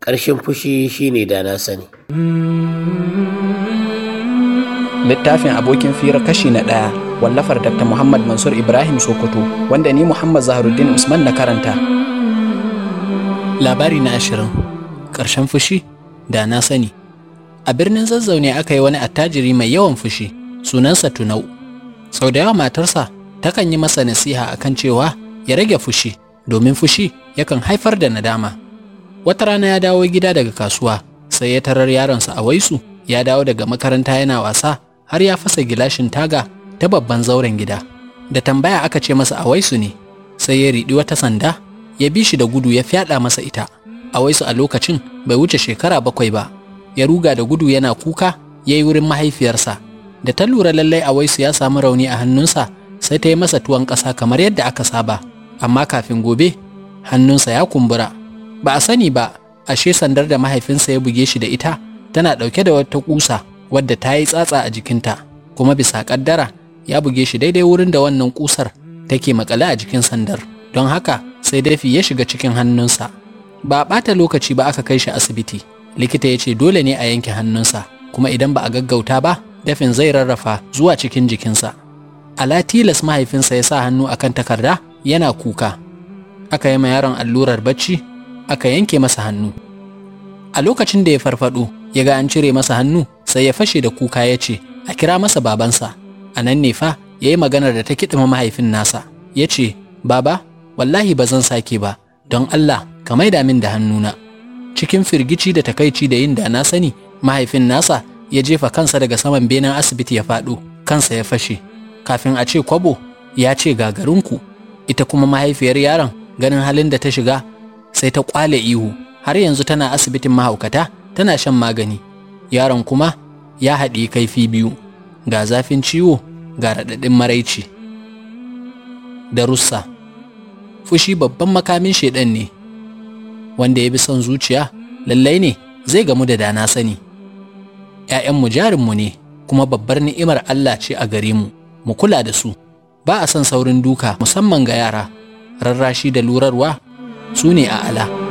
ƙarshen fushi shine da na sani littafin abokin fira kashi na ɗaya wallafar dr muhammad mansur ibrahim sokoto wanda ni muhammad zaharuddin usman na karanta labari na ashirin ƙarshen fushi da na sani a birnin zazzau ne aka yi wani attajiri mai yawan fushi sunansa tunau sau da yawa matarsa takan yi masa nasiha akan cewa ya rage fushi domin fushi yakan haifar da nadama wata rana ya dawo gida daga kasuwa sai ya tarar yaronsa a waisu ya dawo daga makaranta yana wasa har ya fasa gilashin taga ta babban zauren gida da tambaya aka ce masa awaisu ne sai ya riɗi wata sanda ya bi shi da gudu ya fyaɗa masa ita awaisu a lokacin bai wuce shekara bakwai ba ya ruga da gudu yana kuka ya yi wurin mahaifiyarsa da ta lura lallai awaisu ya samu rauni a hannunsa sai ta yi masa tuwon ƙasa kamar yadda aka saba amma kafin gobe hannunsa ya kumbura ba a sani ba ashe sandar da mahaifinsa ya buge shi da ita tana ɗauke da wata ƙusa wadda ta yi tsatsa a jikinta kuma bisa ƙaddara ya buge shi daidai wurin da wannan ƙusar take makale a jikin sandar don haka sai dafi ya shiga cikin hannunsa ba a ɓata lokaci ba aka kai shi asibiti likita ya ce dole ne a yanke hannunsa kuma idan ba a gaggauta ba dafin zai rarrafa zuwa cikin jikinsa ala tilas mahaifinsa ya sa hannu akan takarda yana kuka aka yi ma yaron allurar bacci aka yanke masa hannu a lokacin da ya farfado ya ga an cire masa hannu sai ya fashe da kuka ya ce a kira masa babansa a nan ne fa ya yi maganar da ta kiɗima mahaifin nasa ya ce baba wallahi ba zan sake ba don allah ka maida min da hannuna cikin firgici da takaici da yin da na sani mahaifin nasa ya jefa kansa daga saman benen asibiti ya faɗo kansa ya fashe kafin a ce kwabo ya ce gagarinku ita kuma mahaifiyar yaron ganin halin da ta shiga sai ta kwale ihu har yanzu tana asibitin mahaukata tana shan magani yaron kuma ya haɗi kaifi biyu ga zafin ciwo ga raɗaɗin maraici darussa fushi babban makamin shaiɗan ne wanda ya bi son zuciya lallai ne zai gamu da dana sani ‘ya'yanmu jarinmu ne kuma babbar ni'imar Allah ce a gare mu mu kula da su ba a son saurin duka musamman ga yara rarrashi da lurarwa su ne a ala.